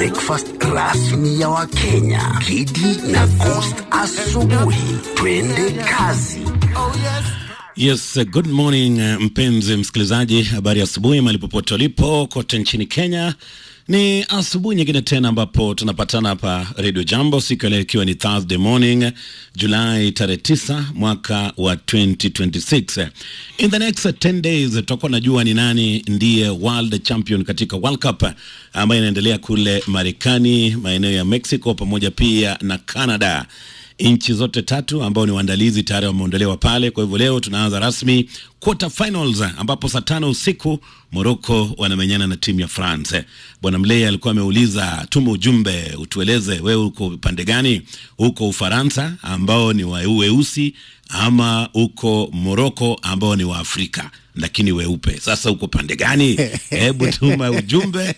breakfast rasmi ya Wakenya. Kidi na Coast asubuhi. Twende kazi. Yes, uh, good morning uh, mpenzi msikilizaji, habari ya asubuhi mahali popote ulipo kote nchini Kenya. Ni asubuhi nyingine tena ambapo tunapatana hapa Radio Jambo, siku ya leo ikiwa ni Thursday morning Julai tarehe 9 mwaka wa 2026. In the next 10 days tutakuwa najua ni nani ndiye world champion katika World Cup ambayo inaendelea kule Marekani, maeneo ya Mexico pamoja pia na Canada nchi zote tatu ambao ni waandalizi tayari wameondolewa pale. Kwa hivyo leo tunaanza rasmi quarter finals, ambapo saa tano usiku Morocco wanamenyana na timu ya France. Bwana Mlei alikuwa ameuliza, tume ujumbe utueleze wewe uko pande gani? Uko Ufaransa ambao ni wa weusi ama uko Morocco ambao ni wa Afrika lakini weupe. Sasa uko pande gani? Hebu tuma ujumbe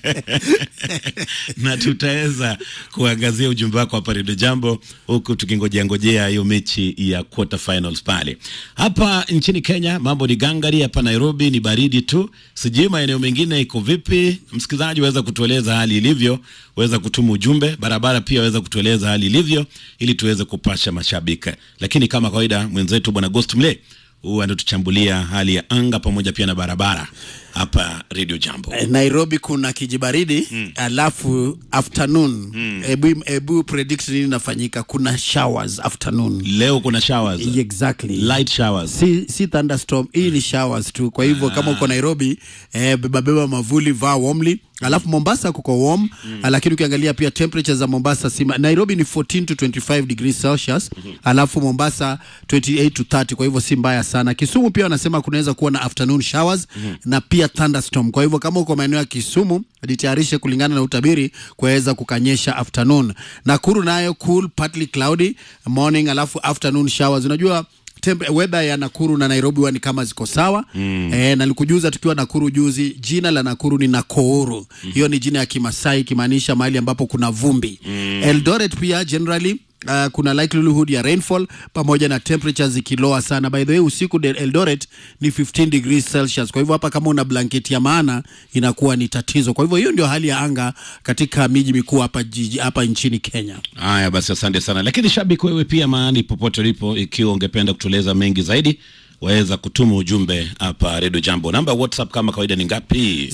na tutaweza kuangazia ujumbe wako hapa Redio Jambo, huku tukingojea ngojea hiyo mechi ya quarter finals pale. Hapa nchini Kenya mambo ni gangari, hapa Nairobi ni baridi tu, sijui maeneo mengine iko vipi? Msikilizaji, waweza kutueleza hali ilivyo, waweza kutuma ujumbe. Barabara pia waweza kutueleza hali ilivyo, ili tuweze kupasha mashabiki. Lakini kama kawaida, mwenzetu bwana Ghost Mle huwa anatuchambulia hali ya anga pamoja pia na barabara hapa Radio Jambo. Eh, Nairobi kuna kijibaridi mm. alafu afternoon mm. ebu, ebu predict nini inafanyika kuna showers afternoon Leo kuna showers, exactly light showers. si, si thunderstorm hii ni showers tu kwa hivyo kama uko Nairobi eh, beba beba mavuli vaa warmly alafu Mombasa kuko warm mm. lakini ukiangalia pia temperature za Mombasa si Nairobi ni 14 to 25 degrees Celsius mm-hmm. alafu Mombasa 28 to 30 kwa hivyo si mbaya sana Kisumu pia wanasema kunaweza kuwa na afternoon showers mm-hmm. na pia thunderstorm kwa hivyo kama uko maeneo ya Kisumu jitayarishe kulingana na utabiri kuweza kukanyesha afternoon Nakuru nayo cool partly cloudy morning alafu afternoon showers unajua temp- weather ya Nakuru na Nairobi huwa ni kama ziko sawa mm. E, na nilikujuza tukiwa Nakuru juzi, jina la Nakuru ni Nakooru mm. hiyo ni jina ya Kimasai ikimaanisha mahali ambapo kuna vumbi mm. Eldoret pia generally Uh, kuna likelihood ya rainfall pamoja na temperatures zikiloa sana. By the way, usiku de Eldoret ni 15 degrees Celsius. Kwa hivyo hapa kama una blanketi ya maana inakuwa ni tatizo. Kwa hivyo hiyo ndio hali ya anga katika miji mikuu hapa jiji hapa nchini Kenya. Haya basi, asante sana. Lakini shabiki, wewe pia mahali popote ulipo, ikiwa ungependa kutueleza mengi zaidi, waweza kutuma ujumbe hapa Radio Jambo. Namba ya WhatsApp kama kawaida ni ngapi?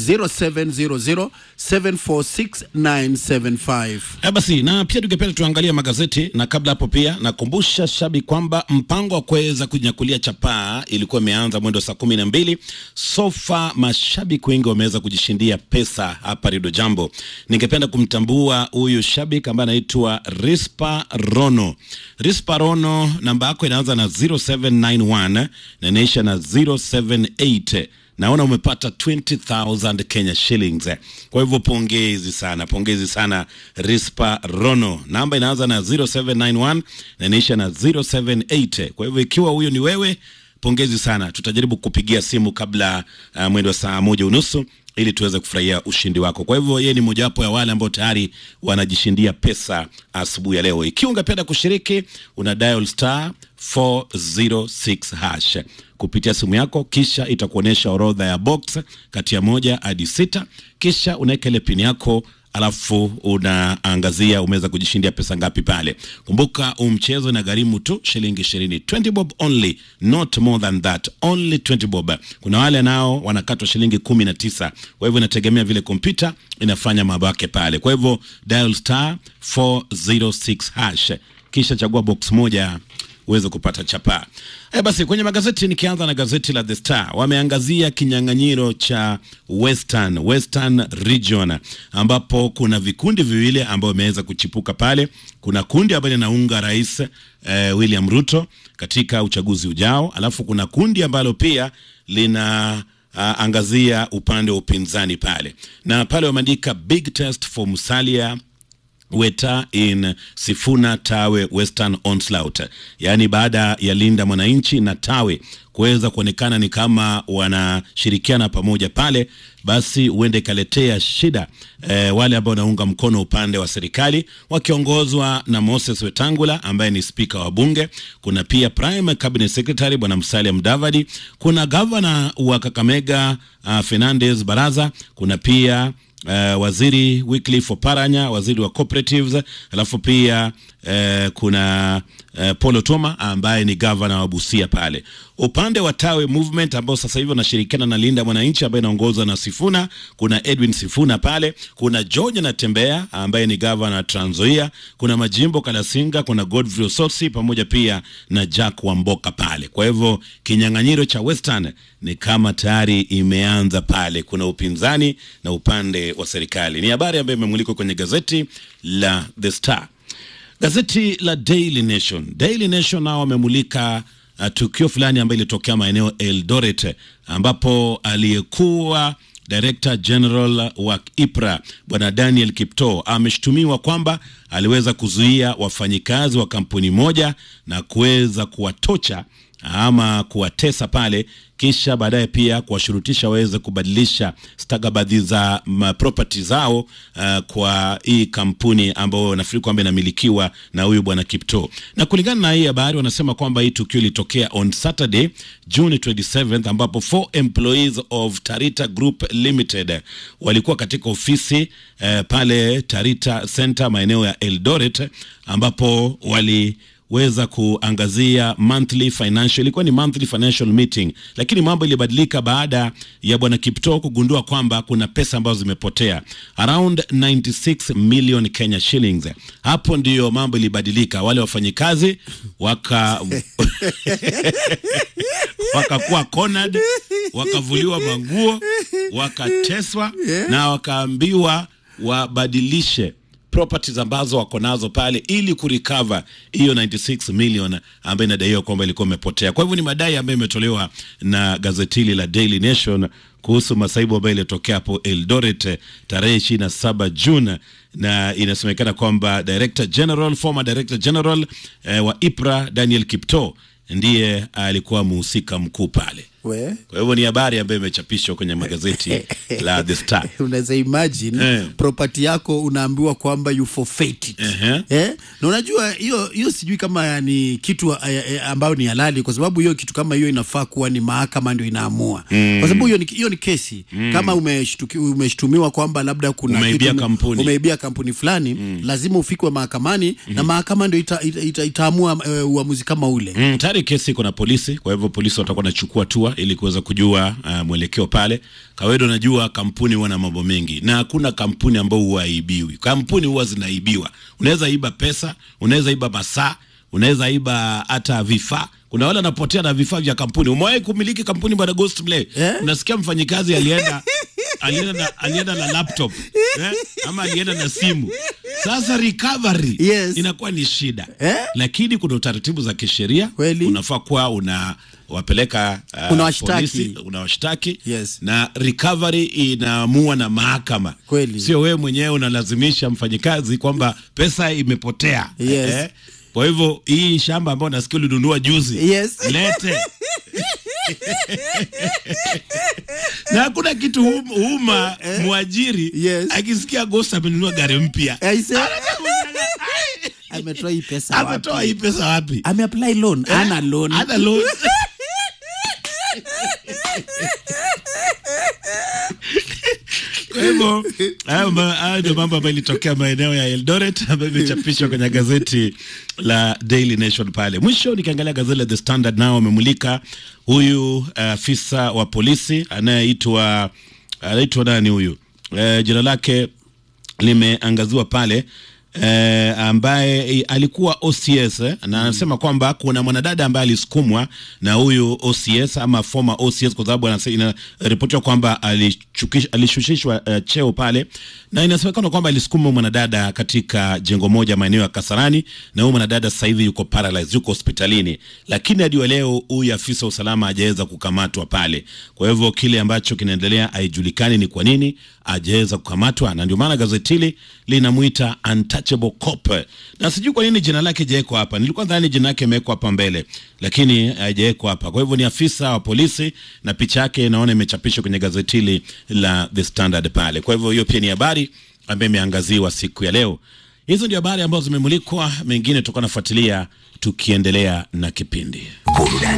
0700746975. Eh, basi na pia tungependa tuangalie magazeti, na kabla hapo pia nakumbusha shabi kwamba mpango wa kuweza kunyakulia chapaa ilikuwa imeanza mwendo saa kumi na mbili. Sofa mashabiki wengi wameweza kujishindia pesa hapa Rido Jambo. Ningependa kumtambua huyu shabiki ambaye anaitwa Rispa Rono. Rispa Rono, namba yako inaanza na 0791 na inaisha na 078 naona umepata 20000 Kenya shillings. Kwa hivyo pongezi sana, pongezi sana Rispa Rono. Namba inaanza na 0791 na inaisha na 078. Kwa hivyo ikiwa huyo ni wewe, pongezi sana. Tutajaribu kupigia simu kabla uh, mwendo wa saa moja unusu ili tuweze kufurahia ushindi wako. Kwa hivyo yeye ni mojawapo ya wale ambao tayari wanajishindia pesa asubuhi ya leo. Ikiwa ungependa kushiriki, una dial star 406 hash kupitia simu yako, kisha itakuonyesha orodha ya box kati ya moja hadi sita, kisha unaweka ile pini yako alafu unaangazia umeweza kujishindia pesa ngapi pale. Kumbuka huu mchezo na gharimu tu shilingi ishirini, 20 bob only, not more than that, only 20 bob. Kuna wale nao wanakatwa shilingi kumi na tisa. Kwa hivyo inategemea vile kompyuta inafanya mambo yake pale. Kwa hivyo dial star 406 hash, kisha chagua box moja uweze kupata chapaa. E, basi kwenye magazeti nikianza na gazeti la The Star wameangazia kinyang'anyiro cha Western, Western Region ambapo kuna vikundi viwili ambao vimeweza kuchipuka pale. Kuna kundi ambalo linaunga rais eh, William Ruto katika uchaguzi ujao, alafu kuna kundi ambalo pia lina uh, angazia upande wa upinzani pale, na pale wameandika big test for Musalia Weta in Sifuna Tawe Western Onslaught, yaani baada ya Linda Mwananchi na Tawe kuweza kuonekana ni kama wanashirikiana pamoja pale, basi huenda ikaletea shida eh, wale ambao wanaunga mkono upande wa serikali wakiongozwa na Moses Wetangula ambaye ni spika wa bunge. Kuna pia prime cabinet secretary bwana Musalia Mudavadi, kuna gavana wa Kakamega uh, Fernandez Baraza, kuna pia uh, waziri Wycliffe Oparanya, waziri wa cooperatives, alafu pia uh, kuna uh, Paul Otuoma ambaye ni gavana wa Busia pale. Upande wa Tawe Movement ambao sasa hivi wanashirikiana na Linda Mwananchi ambaye inaongozwa na Sifuna, kuna Edwin Sifuna pale, kuna George Natembea ambaye ni gavana wa Trans Nzoia, kuna Majimbo Kalasinga, kuna Godfrey Osotsi pamoja pia na Jack Wamboka pale. Kwa hivyo kinyang'anyiro cha Western ni kama tayari imeanza pale, kuna upinzani na upande wa serikali. Ni habari ambayo imemulikwa kwenye gazeti la The Star. Gazeti la Daily Nation, Daily Nation nao wamemulika uh, tukio fulani ambayo ilitokea maeneo Eldoret ambapo aliyekuwa Director General wa IPRA Bwana Daniel Kiptoo ameshutumiwa kwamba aliweza kuzuia wafanyikazi wa kampuni moja na kuweza kuwatocha ama kuwatesa pale, kisha baadaye pia kuwashurutisha waweze kubadilisha stakabadhi za property zao uh, kwa hii kampuni ambayo nafikiri kwamba inamilikiwa na huyu bwana Kiptoo. Na kulingana na hii habari, wanasema kwamba hii tukio ilitokea on Saturday June 27th, ambapo four employees of Tarita Group Limited walikuwa katika ofisi uh, pale Tarita Center maeneo ya Eldoret ambapo wali weza kuangazia monthly financial, ilikuwa ni monthly financial meeting, lakini mambo ilibadilika baada ya bwana Kiptoo kugundua kwamba kuna pesa ambazo zimepotea around 96 million Kenya shillings. Hapo ndiyo mambo ilibadilika, wale wafanyikazi waka wakakuwa cornered, wakavuliwa manguo, wakateswa na wakaambiwa wabadilishe properties ambazo wako nazo pale ili kurecover hiyo 96 million ambayo inadaiwa kwamba ilikuwa imepotea. Kwa hivyo ni madai ambayo imetolewa na gazeti hili la Daily Nation kuhusu masaibu ambayo ilitokea hapo Eldoret tarehe 27 June, na inasemekana kwamba Director General, former Director General eh, wa IPRA Daniel Kiptoo ndiye alikuwa mhusika mkuu pale. We? Kwa hivyo ni habari ambayo imechapishwa kwenye magazeti la The Star. unaweza imagine Eh. property yako unaambiwa kwamba you forfeit it. Ehe. Eh? na unajua hiyo hiyo sijui kama ni kitu eh, eh, ambayo ni halali kwa sababu hiyo kitu kama hiyo inafaa kuwa ni mahakama ndio inaamua kwa sababu hiyo ni, hiyo ni kesi kama umeshtuki, umeshtumiwa kwamba labda kuna Umeibia kitu, kampuni. umeibia kampuni fulani lazima ufikwe mahakamani na mahakama ndio ita, ita, ita, itaamua eh, uamuzi kama ule Mm, tayari kesi iko na polisi, kwa hivyo polisi watakuwa wanachukua hatua ili kuweza kujua uh, mwelekeo pale. Kawaida unajua kampuni huwa na mambo mengi na hakuna kampuni ambayo huaibiwi. Kampuni huwa zinaibiwa. Unaweza iba pesa, unaweza iba masaa, unaweza iba hata vifaa. Kuna wale wanapotea na vifaa vya kampuni. Umewahi kumiliki kampuni bwana Ghost Play? Eh? Unasikia mfanyikazi alienda alienda na, alienda na laptop eh? ama alienda na simu. Sasa recovery Yes. inakuwa ni shida Eh? lakini kuna utaratibu za kisheria Kweli. unafaa kuwa una wapeleka uh, Unawashtaki. polisi, unawashtaki Yes. na recovery inaamua na mahakama Kweli. sio wewe mwenyewe unalazimisha mfanyikazi kwamba pesa imepotea Yes. kwa hivyo hii shamba ambayo nasikia ulinunua juzi Yes. lete na hakuna kitu hum- huma mwajiri Yes. akisikia Ghost amenunua gari mpya Aise. ametoa hii pesa wapi? ametoa hii pesa wapi ameapply loan ana loan Hana loan. Kwa hivyo hayo ma- hayo ndio mambo ambayo ilitokea maeneo ya Eldoret ambayo imechapishwa kwenye gazeti la Daily Nation pale. Mwisho nikiangalia gazeti la The Standard nao wamemulika huyu afisa wa polisi anayeitwa anaitwa nani huyu? Eh, jina lake limeangaziwa pale eh, ambaye eh, alikuwa OCS eh, na anasema kwamba kuna mwanadada ambaye alisukumwa na huyu OCS ama former OCS kwa sababu anase- inaripotiwa kwamba alichukish- alishushishwa eh, cheo pale, na inasemekana kwamba alisukuma mwanadada katika jengo moja maeneo ya Kasarani, na huyu mwanadada sasa hivi yuko paralyzed, yuko hospitalini, lakini hadi wa leo huyu afisa wa usalama hajaweza kukamatwa pale. Kwa hivyo kile ambacho kinaendelea haijulikani ni kwa nini hajaweza kukamatwa, na ndio maana gazeti hili linamwita untouchable cop, na sijui kwa nini jina lake hajawekwa hapa. Nilikuwa nadhani jina lake imewekwa hapa mbele, lakini hajawekwa hapa. Kwa hivyo ni afisa wa polisi na picha yake naona imechapishwa kwenye gazeti hili la The Standard pale. Kwa hivyo hiyo pia ni habari ambayo imeangaziwa siku ya leo. Hizo ndio habari ambazo zimemulikwa, mengine tutakuwa nafuatilia tukiendelea na kipindi. Burudani